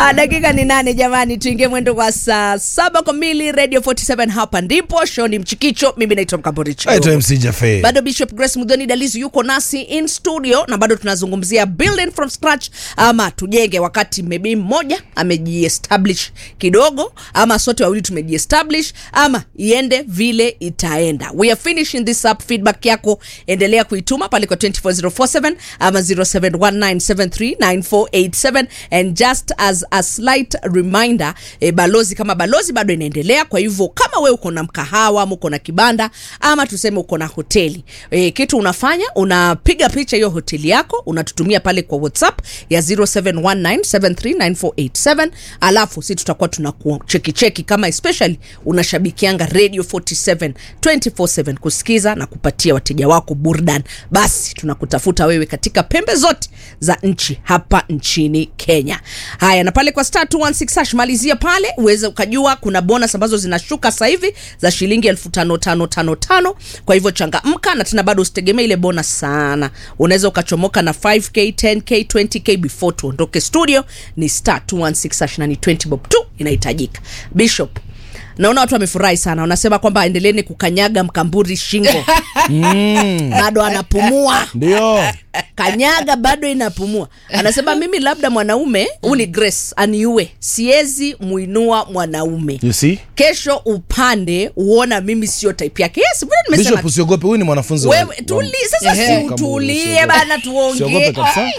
Ah, dakika ni nane jamani, tuingie mwendo kwa saa saba kamili. Radio 47 hapa ndipo show ni Mchikicho. Mimi naitwa Mkamboricho. Aitwa MC Jaffe. bado Bishop Grace Mudhoni Dalizu yuko nasi in studio na bado tunazungumzia building from scratch, ama tujenge wakati maybe mmoja amejiestablish kidogo, ama sote wawili tumejiestablish, ama iende vile itaenda. We are finishing this up. Feedback yako endelea kuituma pale kwa 24047 ama 0719739487 and just as a slight reminder eh, balozi kama balozi bado inaendelea. Kwa hivyo kama we uko na mkahawa ama uko na kibanda ama tuseme uko na hoteli eh, kitu unafanya unapiga picha hiyo hoteli yako unatutumia pale kwa WhatsApp ya 0719739487 alafu si tutakuwa tunakucheki cheki kama especially unashabikianga Radio 47 24/7 kusikiza na kupatia wateja wako burdan, basi tunakutafuta wewe katika pembe zote za nchi hapa nchini Kenya. Haya, na pale kwa star 216 hash malizia pale uweze ukajua kuna bonus ambazo zinashuka sasa hivi za shilingi elfu tano tano tano tano. Kwa hivyo changamka, na tena bado usitegemee ile bonus sana, unaweza ukachomoka na 5k 10k 20k before tuondoke studio. Ni star 216 hash na ni 20 bob tu inahitajika. Bishop naona watu wamefurahi sana, wanasema kwamba endeleeni kukanyaga mkamburi shingo bado anapumua Ndio. kanyaga bado inapumua. Anasema mimi labda mwanaume uli Grace aniue, siwezi muinua mwanaume. You see? Kesho upande uona mimi sio type yake. Yes, vile nimesema. Bishop usiogope, huyu ni mwanafunzi wa- Wewe tuli sasa, Ehe. si Kama utulie usiogope. bana, Usiogope tuongee. kabisa.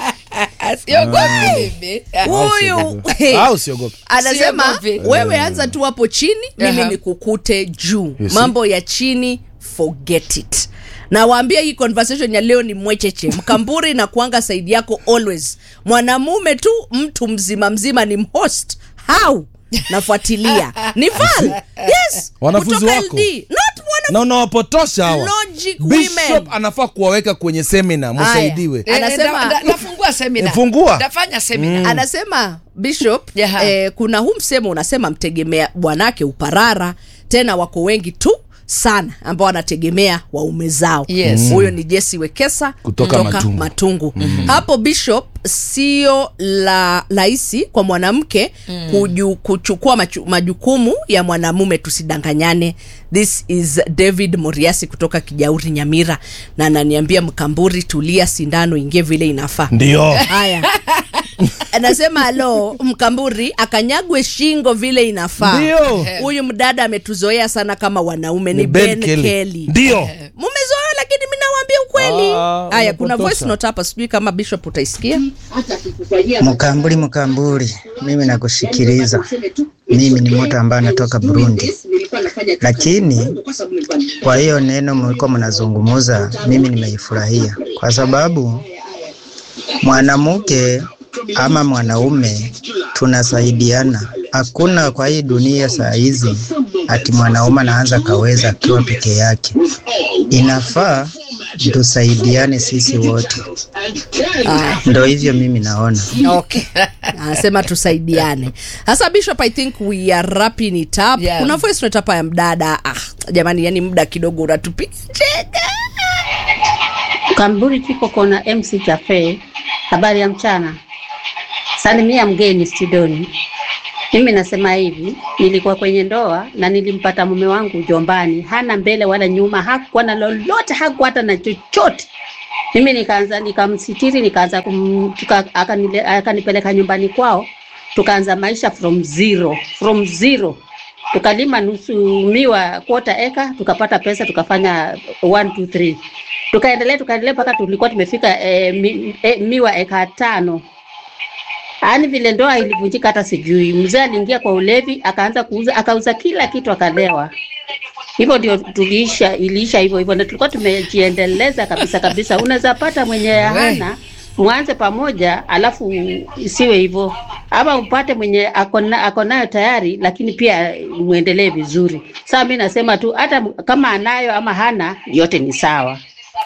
siogopi mimi Huyu Ah, usiogope. anasema Siogopi. wewe anza tu hapo chini, mimi Aha. nikukute juu. You see? Mambo ya chini forget it. Nawaambia hii conversation ya leo ni mwecheche. Mkamburi na kuanga saidi yako always. Mwanamume tu mtu mzima mzima ni mhost. How? Nafuatilia. Ni Val. Yes. Wanafunzi kutoka wako. LD. Not na wanafunzi. unawapotosha hawa Logic Bishop women. anafaa kuwaweka kwenye semina musaidiwe Eh, Anasema- nda- nda- nafungua semina Fungua. nafanya semina anasema bishop Yaha. eh, kuna huu msemo unasema mtegemea bwanake uparara tena wako wengi tu sana ambao wanategemea waume zao Yes. huyo ni jesi wekesa Kutoka Matungu. matungu. hapo bishop sio la rahisi kwa mwanamke kuju, kuchukua machu, majukumu ya mwanamume tusidanganyane this is david moriasi kutoka kijauri nyamira na ananiambia mkamburi tulia sindano ingie vile inafaa ndio haya anasema alo mkamburi akanyagwe shingo vile inafaa Ndio. huyu mdada ametuzoea sana kama wanaume ni, Ni ben, Ben kelly, Kelly. Ndio. mumezoea lakini mi nawaambia ukweli Ah, haya kuna unapotosha. voice note hapa sijui kama bishop utaisikia Mkamburi, Mkamburi, mimi nakusikiliza. Mimi ni mtu ambaye anatoka Burundi, lakini kwa hiyo neno mlikuwa mnazungumuza, mimi nimeifurahia kwa sababu mwanamke ama mwanaume tunasaidiana. Hakuna kwa hii dunia saa hizi ati mwanaume anaanza kaweza akiwa peke yake. Inafaa tusaidiane sisi wote, ndo hivyo mimi naona. okay anasema tusaidiane sasa bishop i think we are wrapping it up Yeah. kuna voice note hapa ya mdada ah, jamani yani muda kidogo unatupiga cheka Kamburi kiko kona MC Cafe. Habari ya mchana, salimia mgeni studioni. Mimi nasema hivi, nilikuwa kwenye ndoa na nilimpata mume wangu jombani, hana mbele wala nyuma, hakuwa na lolote, hakuwa hata na chochote. Mimi nikaanza nikamsitiri, nikaanza kum, tuka, akanile, akanipeleka nyumbani kwao, tukaanza maisha from zero, from zero tukalima nusu miwa quarter eka, tukapata pesa, tukafanya one two three, tukaendelea tukaendelea mpaka tulikuwa tumefika eh, mi, eh, miwa eka tano. Yaani vile ndoa ilivunjika hata sijui. Mzee aliingia kwa ulevi, akaanza kuuza, akauza kila kitu, akalewa. Hivyo ndio tuliisha, iliisha hivyo hivyo, na tulikuwa tumejiendeleza kabisa kabisa. Unaweza pata mwenye hana mwanze pamoja, alafu isiwe hivyo, ama upate mwenye ako na- ako nayo tayari, lakini pia muendelee vizuri. Sasa mi nasema tu hata kama anayo ama hana, yote ni sawa.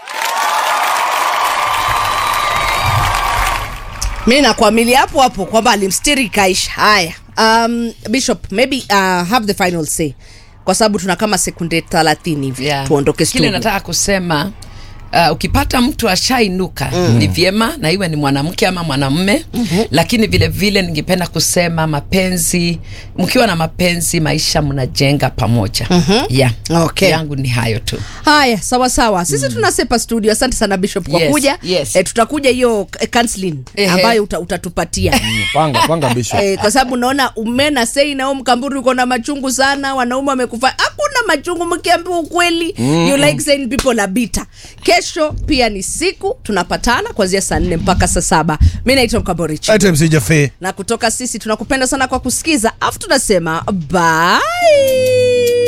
mi nakuamilia hapo hapo kwamba alimstiri kaisha haya um, bishop maybe uh, have the final say kwa sababu tuna kama sekunde thelathini hivi Yeah. tuondoke kile studio nataka kusema Uh, ukipata mtu ashainuka mm. ni vyema na iwe ni mwanamke ama mwanamume mm-hmm. lakini vile vile ningependa kusema mapenzi mkiwa na mapenzi maisha mnajenga pamoja mm-hmm. yeah. Okay. yangu ni hayo tu haya sawa sawa sisi tunasepa studio asante sana bishop kwa Yes, kuja yes. Eh, tutakuja hiyo eh, counseling Ehe. ambayo uta, utatupatia panga panga bishop Eh, kwa sababu naona umena sei nao mkamburi uko na machungu sana wanaume wamekufa hakuna machungu mkiambiwa ukweli mm. you like saying people are bitter kesho pia ni siku tunapatana kuanzia saa nne mpaka saa saba mi naitwa mkamborichi Ete msijafe na kutoka sisi tunakupenda sana kwa kusikiza afu tunasema bye